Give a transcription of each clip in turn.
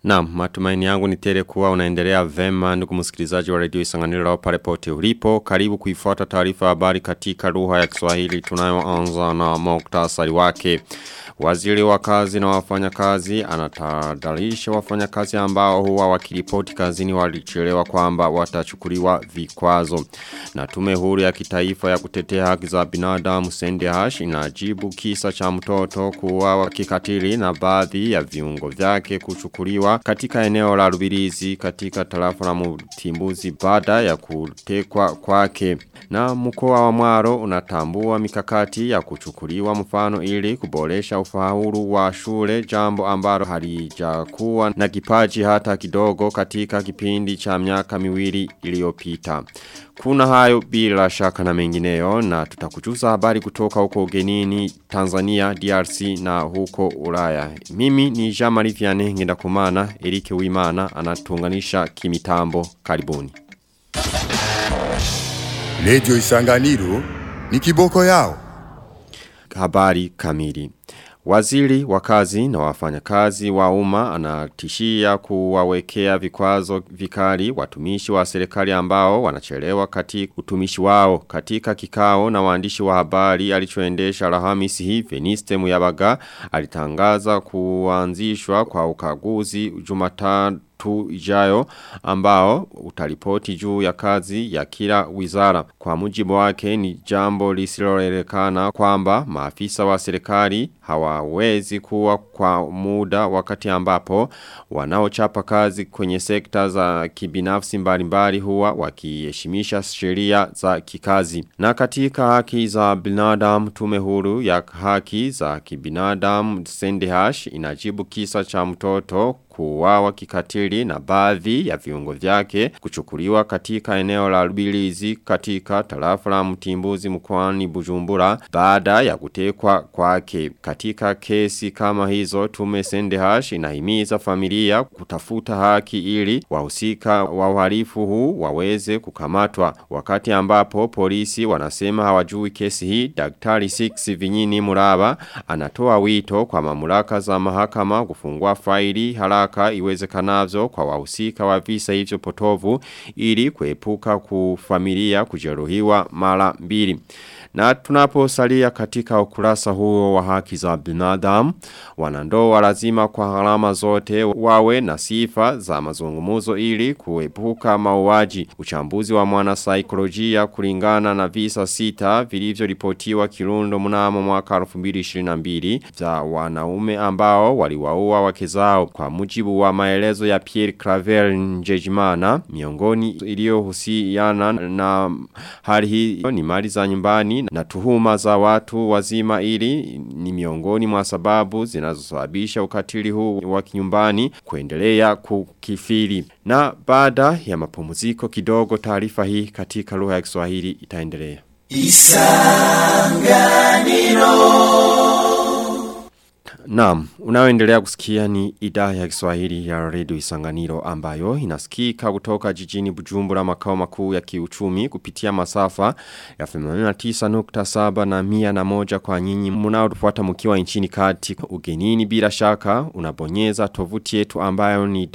Na matumaini yangu ni tele kuwa unaendelea vema ndugu msikilizaji wa redio isanganiro pale pote ulipo. Karibu kuifuata taarifa habari katika lugha ya Kiswahili tunayoanza na muktasari wake. Waziri wa kazi na wafanyakazi anatadalisha wafanyakazi ambao huwa wakiripoti kazini walichelewa kwamba watachukuliwa vikwazo. Na tume huru ya kitaifa ya kutetea haki za binadamu Sende Hash inajibu kisa cha mtoto kuwa kikatili na baadhi ya viungo vyake kuchukuliwa katika eneo la Rubirizi katika tarafa la Mutimbuzi baada ya kutekwa kwake. Na mkoa wa Mwaro unatambua mikakati ya kuchukuliwa mfano ili kuboresha ufaulu wa shule jambo ambalo halijakuwa na kipaji hata kidogo katika kipindi cha miaka miwili iliyopita. Kuna hayo bila shaka na mengineyo na tutakujuza habari kutoka huko ugenini Tanzania, DRC na huko Ulaya. Mimi ni Jamari Vianney Ngendakumana, Erike Wimana anatuunganisha kimitambo. Karibuni. Radio Isanganiro ni kiboko yao. Habari kamili. Waziri wa kazi na wafanyakazi wa umma anatishia kuwawekea vikwazo vikali watumishi wa serikali ambao wanachelewa katika utumishi wao katika kikao na waandishi wa habari alichoendesha Alhamisi hii Veniste Muyabaga alitangaza kuanzishwa kwa ukaguzi Jumatatu tu ijayo ambao utaripoti juu ya kazi ya kila wizara. Kwa mujibu wake ni jambo lisilolekana kwamba maafisa wa serikali hawawezi kuwa kwa muda wakati ambapo wanaochapa kazi kwenye sekta za kibinafsi mbalimbali huwa wakiheshimisha sheria za kikazi. Na katika haki za binadamu tume huru ya haki za kibinadamu Sendehash inajibu kisa cha mtoto kuwawa kikatili na baadhi ya viungo vyake kuchukuliwa katika eneo la Rubilizi katika tarafa la Mtimbuzi mkoani Bujumbura baada ya kutekwa kwake. Katika kesi kama hizo tume Sendehash inahimiza familia kutafuta haki ili wahusika wa uhalifu huu waweze kukamatwa. Wakati ambapo polisi wanasema hawajui kesi hii, Daktari 6 Vinyini Muraba anatoa wito kwa mamlaka za mahakama kufungua faili haraka haraka iwezekanavyo kwa wahusika wa visa hivyo potovu ili kuepuka kufamilia kujeruhiwa mara mbili. Na tunaposalia katika ukurasa huo wa haki za binadamu, wanandoa lazima kwa harama zote wawe na sifa za mazungumuzo ili kuepuka mauaji. Uchambuzi wa mwana saikolojia kulingana na visa sita vilivyo ripotiwa kirundo mnamo mwaka 2022 za wanaume ambao waliwaua wake zao kwa mujibu wa maelezo ya Pierre Claver Njejimana miongoni iliyohusiana na hali hii ni mali za nyumbani na tuhuma za watu wazima ili ni miongoni mwa sababu zinazosababisha ukatili huu wa kinyumbani kuendelea kukifiri. Na baada ya mapumziko kidogo taarifa hii katika lugha ya Kiswahili itaendelea. Isanganiro Naam, unaoendelea kusikia ni idhaa ya Kiswahili ya Radio Isanganiro ambayo inasikika kutoka jijini Bujumbura makao makuu ya kiuchumi kupitia masafa ya 89.7 na 101 kwa nyinyi mnaotufuata mkiwa nchini kati ugenini bila shaka unabonyeza tovuti yetu ambayo ni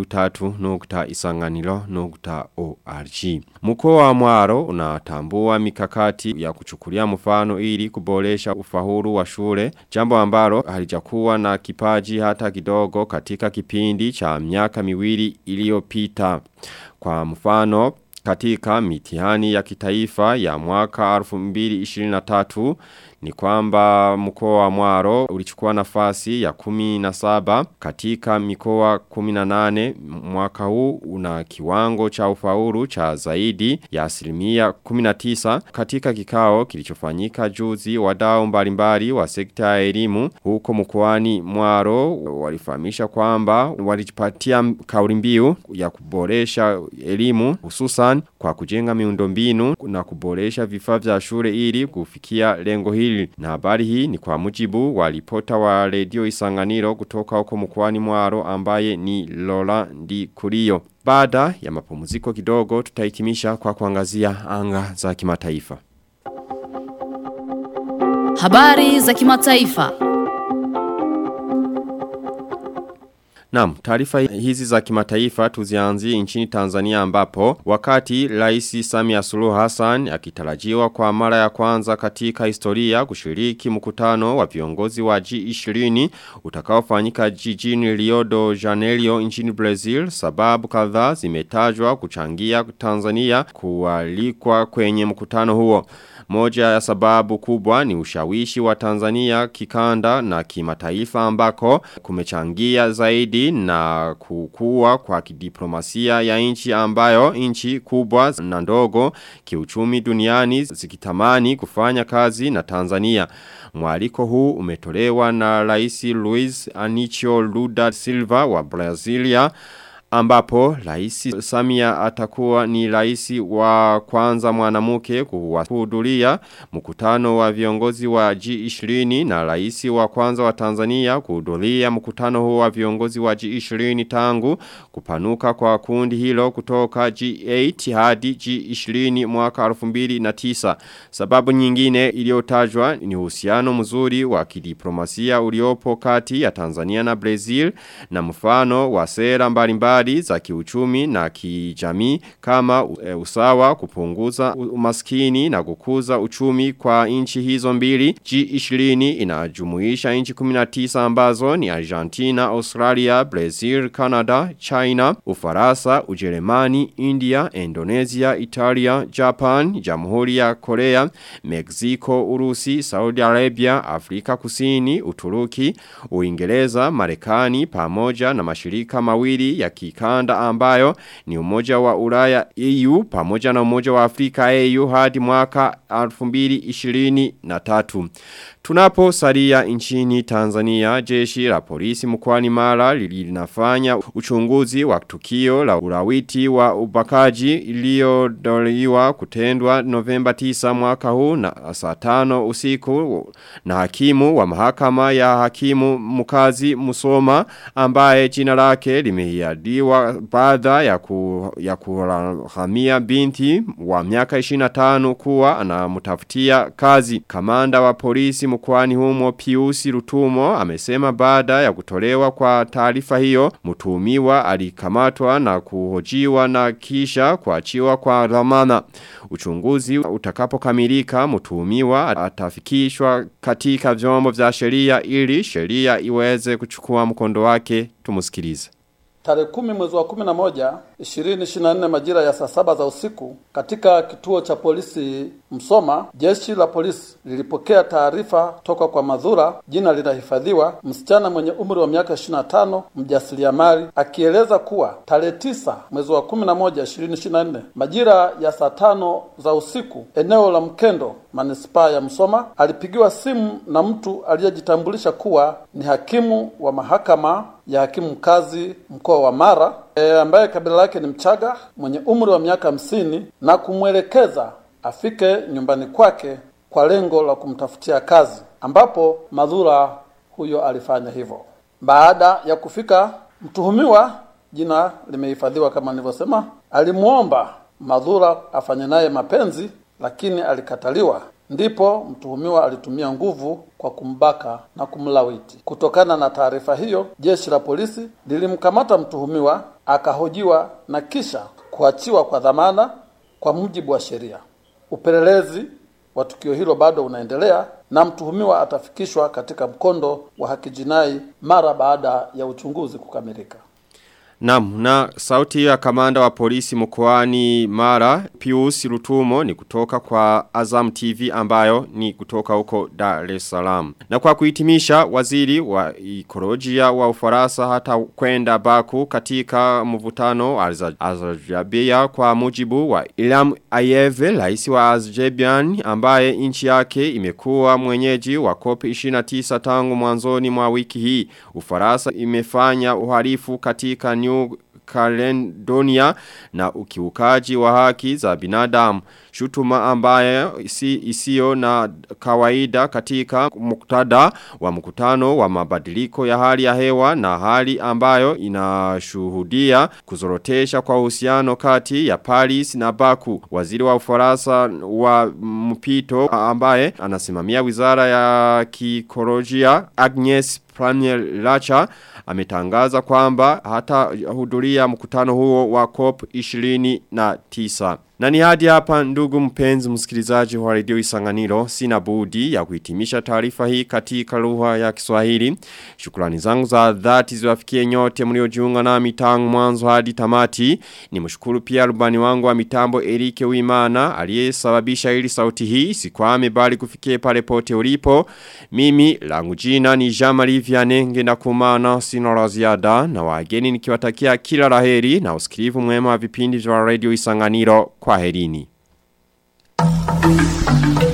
w3.isanganiro.org. Mkoa wa Mwaro unatambua mikakati ya kuchukulia mfano ili kuboresha ufahuru wa shule jambo ambalo halija kuwa na kipaji hata kidogo katika kipindi cha miaka miwili iliyopita. Kwa mfano katika mitihani ya kitaifa ya mwaka 2023 ni kwamba mkoa wa Mwaro ulichukua nafasi ya kumi na saba katika mikoa kumi na nane mwaka huu una kiwango cha ufaulu cha zaidi ya asilimia kumi na tisa katika kikao kilichofanyika juzi wadau mbalimbali wa sekta ya elimu huko mkoani Mwaro walifahamisha kwamba walijipatia kauli mbiu ya kuboresha elimu hususan kwa kujenga miundombinu na kuboresha vifaa vya shule ili kufikia lengo hili na habari hii ni kwa mujibu wa ripota wa redio isanganiro kutoka huko mkoani mwaro ambaye ni Lola Ndi Kurio. Baada ya mapumziko kidogo tutahitimisha kwa kuangazia anga za kimataifa. Habari za kimataifa. Naam, taarifa hizi za kimataifa tuzianzie nchini Tanzania ambapo wakati Rais Samia Suluhu Hassan akitarajiwa kwa mara ya kwanza katika historia kushiriki mkutano wa viongozi wa G20 utakaofanyika jijini Rio de Janeiro nchini Brazil sababu kadhaa zimetajwa kuchangia Tanzania kualikwa kwenye mkutano huo. Moja ya sababu kubwa ni ushawishi wa Tanzania kikanda na kimataifa ambako kumechangia zaidi na kukua kwa kidiplomasia ya nchi ambayo nchi kubwa na ndogo kiuchumi duniani zikitamani kufanya kazi na Tanzania. Mwaliko huu umetolewa na Rais Luiz Anicio Lula Silva wa Brazilia ambapo rais Samia atakuwa ni rais wa kwanza mwanamuke kuhudhuria mkutano wa viongozi wa G20 na rais wa kwanza wa Tanzania kuhudhuria mkutano huo wa viongozi wa G20 tangu kupanuka kwa kundi hilo kutoka G8 hadi G20 mwaka 2009 sababu nyingine iliyotajwa ni uhusiano mzuri wa kidiplomasia uliopo kati ya Tanzania na Brazil na mfano wa sera mbalimbali mbali za kiuchumi na kijamii kama e, usawa kupunguza umaskini na kukuza uchumi kwa nchi hizo mbili. G20 inajumuisha nchi 19 ambazo ni Argentina, Australia, Brazil, Canada, China, Ufaransa, Ujerumani, India, Indonesia, Italia, Japan, Jamhuri ya Korea, Mexico, Urusi, Saudi Arabia, Afrika Kusini, Uturuki, Uingereza, Marekani pamoja na mashirika mawili ya kikanda ambayo ni umoja wa Ulaya EU pamoja na umoja wa Afrika EU hadi mwaka 2023. Tunapo saria nchini Tanzania jeshi la polisi mkwani mara linafanya uchunguzi wa tukio la ulawiti wa ubakaji iliyodoliwa kutendwa Novemba 9 mwaka huu na saa tano usiku na hakimu wa mahakama ya hakimu mkazi Musoma ambaye jina lake limehiadiwa baada ya, ku, ya kuhamia binti wa miaka 25 kuwa anamtafutia kazi. Kamanda wa polisi mkwani humo Piusi Rutumo amesema baada ya kutolewa kwa taarifa hiyo mtuhumiwa alikamatwa na kuhojiwa na kisha kuachiwa kwa dhamana. Uchunguzi utakapokamilika mtuhumiwa atafikishwa katika vyombo vya sheria ili sheria iweze kuchukua mkondo wake tumusikilize. Tarehe kumi mwezi wa kumi na moja ishirini ishirini na nne majira ya saa saba za usiku katika kituo cha polisi Msoma, jeshi la polisi lilipokea taarifa toka kwa madhura, jina linahifadhiwa, msichana mwenye umri wa miaka 25, mjasiriamali, akieleza kuwa tarehe tisa mwezi wa kumi na moja ishirini ishirini na nne majira ya saa tano za usiku eneo la Mkendo manispaa ya Msoma alipigiwa simu na mtu aliyejitambulisha kuwa ni hakimu wa mahakama ya hakimu mkazi mkoa wa Mara e, ambaye kabila lake ni Mchaga mwenye umri wa miaka hamsini na kumwelekeza afike nyumbani kwake kwa lengo la kumtafutia kazi, ambapo madhura huyo alifanya hivyo. Baada ya kufika, mtuhumiwa jina limehifadhiwa kama nilivyosema, alimwomba madhura afanye naye mapenzi, lakini alikataliwa. Ndipo mtuhumiwa alitumia nguvu kwa kumbaka na kumlawiti. Kutokana na taarifa hiyo, jeshi la polisi lilimkamata mtuhumiwa, akahojiwa na kisha kuachiwa kwa dhamana kwa mujibu wa sheria. Upelelezi wa tukio hilo bado unaendelea na mtuhumiwa atafikishwa katika mkondo wa haki jinai mara baada ya uchunguzi kukamilika. Naam, na sauti ya kamanda wa polisi mkoani Mara, Pius Rutumo ni kutoka kwa Azam TV ambayo ni kutoka huko Dar es Salaam. Na kwa kuhitimisha waziri wa ekolojia wa Ufaransa hata kwenda Baku katika mvutano Azerbaijan kwa mujibu wa Ilham Aliyev, rais wa Azerbaijan ambaye nchi yake imekuwa mwenyeji wa COP 29 tangu mwanzoni mwa wiki hii. Ufaransa imefanya uhalifu katika New Caledonia na ukiukaji wa haki za binadamu. Shutuma ambaye isi, isio na kawaida katika muktada wa mkutano wa mabadiliko ya hali ya hewa na hali ambayo inashuhudia kuzorotesha kwa uhusiano kati ya Paris na Baku. Waziri wa Ufaransa wa mpito ambaye anasimamia wizara ya kikolojia Agnes Premier Lacha ametangaza kwamba hata hudhuria mkutano huo wa COP 29. Na ni hadi hapa ndugu mpenzi msikilizaji wa redio Isanganiro sina budi ya kuhitimisha taarifa hii katika lugha ya Kiswahili. Shukrani zangu za dhati ziwafikie nyote mliojiunga nami tangu mwanzo hadi tamati. Nimshukuru pia rubani wangu wa mitambo Erike Uimana aliyesababisha ili sauti hii sikwame bali kufikie pale pote ulipo. Mimi langu jina ni Jean-Marie Vianney ngenda kumana sina la ziada na wageni nikiwatakia kila laheri na usikilivu mwema wa vipindi vya radio Isanganiro kwa herini.